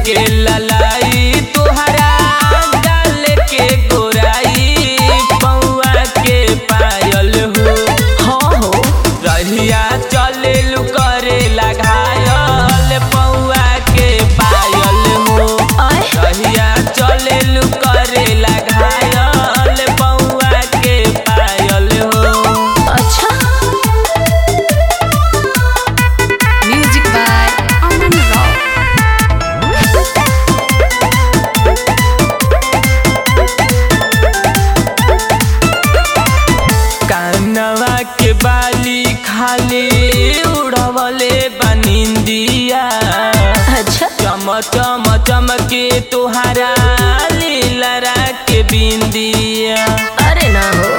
के ललाई तुहरा गाल के गोराई पौआ के पायल हो हाँ हो रहिया चले लू करे लगायल पौआ के पायल हो आय रहिया चले लू करे लगायल पौआ के पायल हो अच्छा म्यूजिक बाय अमन राव कानवा के बाली खाली उड़वले बनिंदिया अच्छा चम चम चमके तुहारा लीलरा के बिंदिया अरे ना हो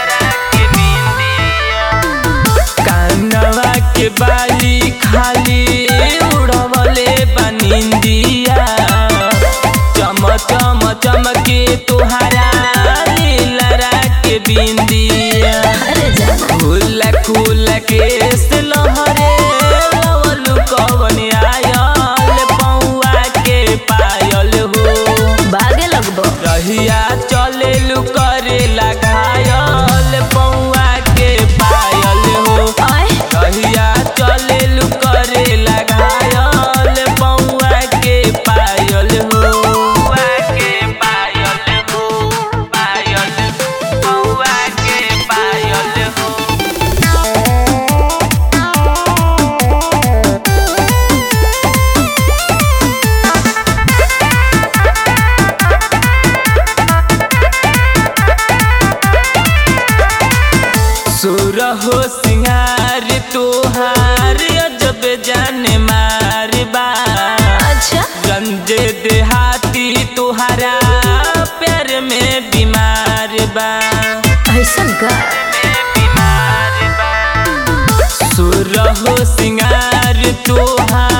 कानवा के बाली खाली उड़वले बनिंदिया चम चम चमके तुहारा लीलरा के बिंदिया अरे जाना खुल खुल के लहरे लवलु कवन आयल पौआ के पायल हो बागे लगबो रहिया चले लु करे लगायल पौआ के पायल हो आय रहिया चले लु करे लगायल पौआ के पायल हो पौआ के पायल हो पायल पौआ के पायल हो सुर हो सिंगार तोहार अजब जाने मार बा अच्छा गंजे देहाती तोहारा प्यार में बीमार बा ऐसन का बीमार बा सुर हो सिंगार तोहार